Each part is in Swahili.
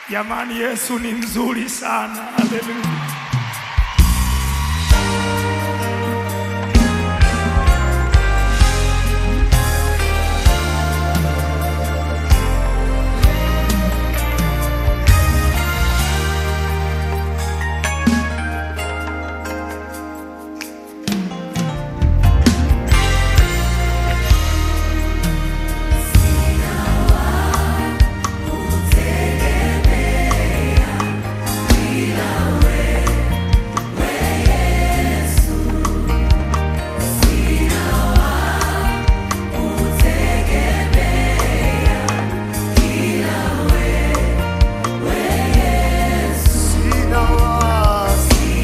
Jamani, Yesu ni mzuri sana. Haleluya. Sina wasi,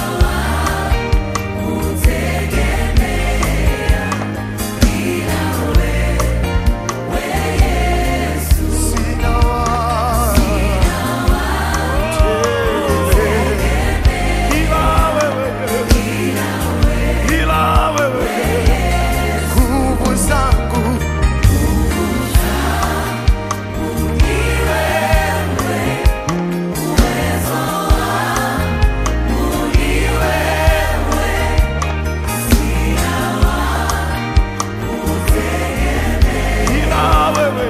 sina wasi. Ila wewe, ila wewe, Nguvu zangu ila wewe,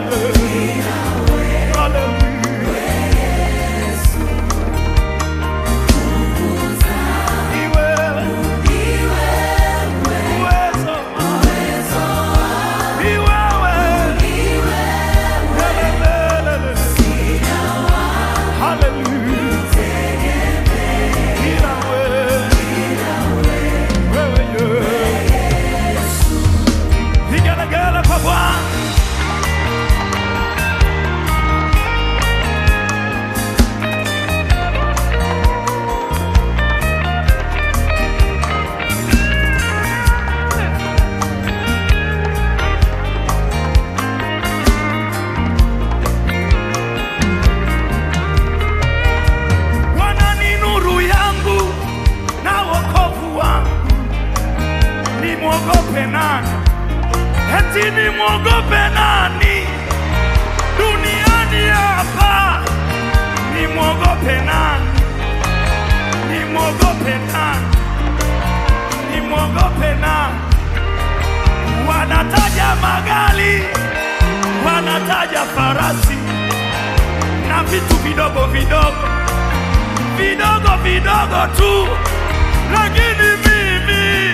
haleluya. Ni wewe, uwezo wangu. Ni wewe, lelelelele. Haleluya. Ila wewe, wewe, Yesu. Vigelegele kwa Bwana. Bwana ni nuru yangu na wokovu wangu, nimwogope nani? Eti nimwogope nani duniani hapa? Nimwogope nani? Nimwogope nani? Nimwogope nani? Wanataja magari, wanataja farasi na vitu vidogo vidogo vidogo vidogo tu, lakini mimi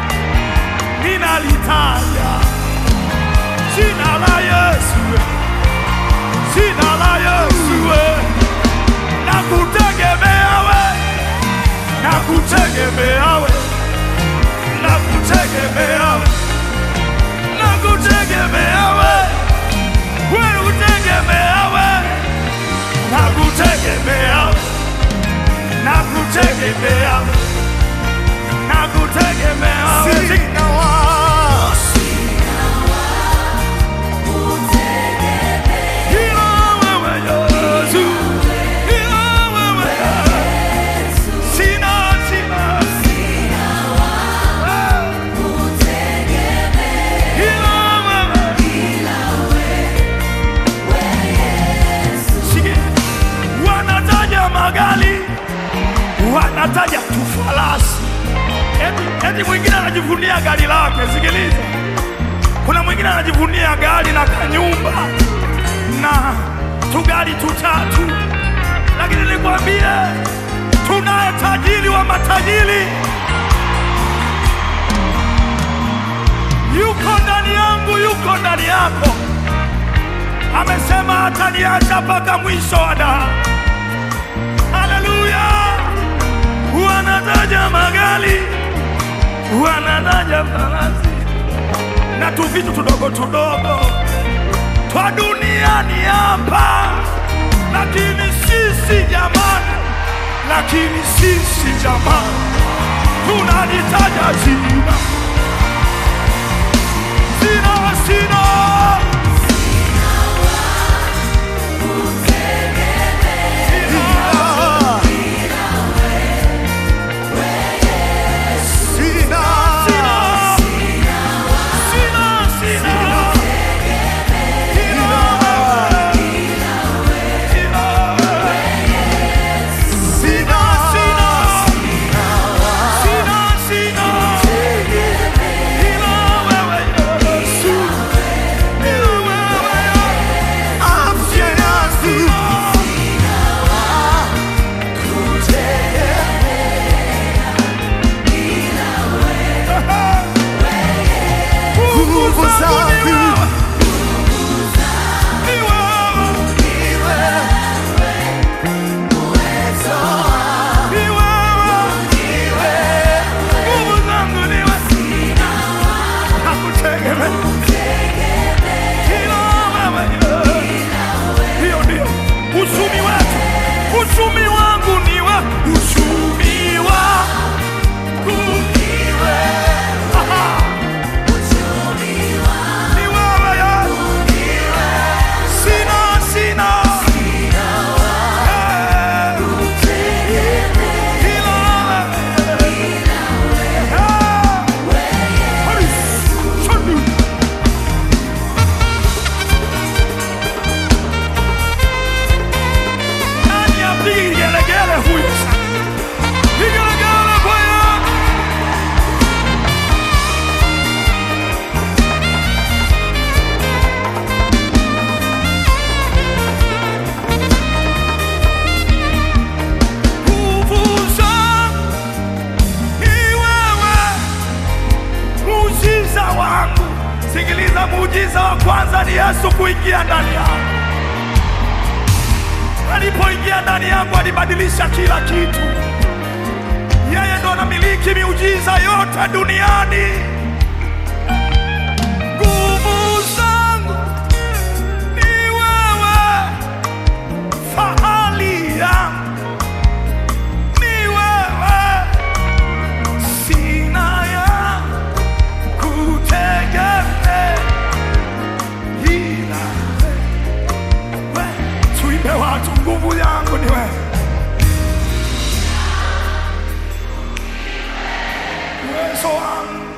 ninalitaja jina la Yesu, jina la Yesu, na kutegemea we, na kutegemea we, na kutegemea we, na kutegemea we, we utegemea we, na kutegemea we nakutegemea nakutegemea wewe. sina wasi, Ila wewe Yesu, ila wewe Yesu. Sina, sina. Ila wewe. Sikia. Wanataja magari, wanataja tufarasi, eti, eti mwingine anajivunia gari lake. Sikiliza, kuna mwingine anajivunia gari na kanyumba na tugari tutatu, lakini nikwambie, tunaye tajiri wa matajiri, yuko ndani yangu, yuko ndani yako. Amesema hataniacha mpaka mwisho wa damu. Haleluya! Wanataja magari, wanataja farasi na tu vitu tudogo tudogo twa duniani hapa, lakini sisi jamani, lakini sisi jamani, tunalitaja jina sina sina sina sina sina Yesu kuingia ndani yangu. Alipoingia ndani yangu, alibadilisha kila kitu. Yeye ndo anamiliki miujiza yote duniani. Nguvu zangu ni wewe, fahali yangu ni wewe, sina ya kutegemea ila wewe. Tuimbe watu, nguvu yangu ni wewe, uwezo wangu